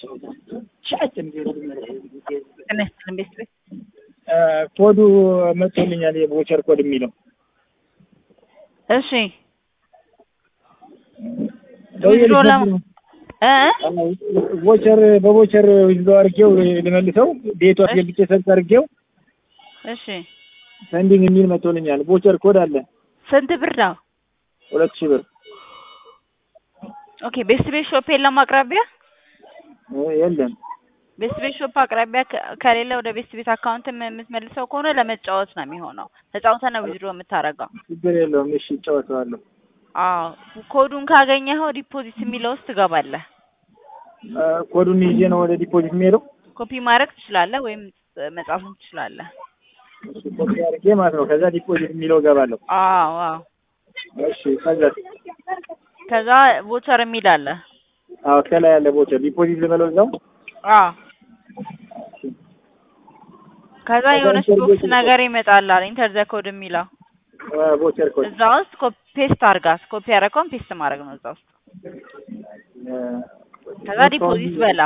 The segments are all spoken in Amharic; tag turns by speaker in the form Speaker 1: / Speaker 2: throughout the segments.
Speaker 1: ጤና ይስጥልን ቤተሰብ
Speaker 2: ኮዱ መጥቶልኛል የቮቸር ኮድ የሚለው
Speaker 1: እሺ ዊዝድሮ ለም እ
Speaker 2: ቮቸር በቮቸር ዊዝድሮ አድርጌው ልመልሰው ቤቱ አስገብቼ ሰርች አድርጌው
Speaker 1: እሺ
Speaker 2: ሰንዲንግ የሚል መጥቶልኛል። ቮቸር ኮድ አለ
Speaker 1: ስንት ብር ነው?
Speaker 2: ሁለት ሺህ ብር
Speaker 1: ኦኬ ቤስት ቤት ሾፕ የለም አቅራቢያ?
Speaker 2: እ የለም
Speaker 1: ቤስት ቤት ሾፕ አቅራቢያ ከ- ከሌለ ወደ ቤስት ቤት አካውንት የምትመልሰው ከሆነ ለመጫወት ነው የሚሆነው። ተጫውተህ ነው ዊዝድሮ የምታደርገው።
Speaker 2: ችግር የለውም። እሺ እጫወተዋለሁ።
Speaker 1: አዎ ኮዱን ካገኘኸው ዲፖዚት የሚለው ውስጥ ትገባለህ።
Speaker 2: እ ኮዱን ይዤ ነው ወደ ዲፖዚት የሚሄደው።
Speaker 1: ኮፒ ማድረግ ትችላለህ ወይም መጻፍም ትችላለህ።
Speaker 2: እሺ ኮፒ አድርጌ ማለት ነው። ከዛ ዲፖዚት የሚለው እገባለሁ።
Speaker 1: አዎ አዎ።
Speaker 2: እሺ ከዛ
Speaker 1: ከዛ ቮቸር የሚል አለ።
Speaker 2: አዎ ከላይ ያለ ቮቸር ዲፖዚት ልበለው እዛው።
Speaker 1: አዎ ከዛ የሆነች ቦክስ ነገር ይመጣላል ኢንተር ዘ ኮድ የሚለው
Speaker 2: እ ቮቸር ኮድ
Speaker 1: እዛ ውስጥ ኮፒ ፔስት አድርጋት። ኮፒ ያደረገውን ፔስት ማድረግ ነው እዛ ውስጥ።
Speaker 2: እ
Speaker 1: ከዛ ዲፖዚት በላ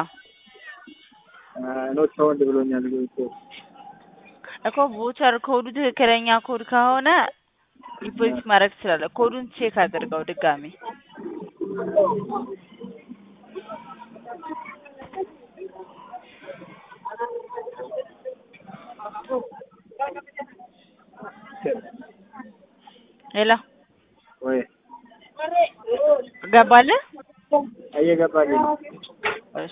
Speaker 2: ኖት ሳውንድ ብሎኛል።
Speaker 1: እኮ ቮቸር ኮዱ ትክክለኛ ኮድ ከሆነ ዲፖዚት ማድረግ ትችላለህ። ኮዱን ቼክ አድርገው ድጋሚ። ሌላ
Speaker 2: ወይ
Speaker 1: ገባልህ?
Speaker 2: እየገባልኝ ነው።
Speaker 1: እሺ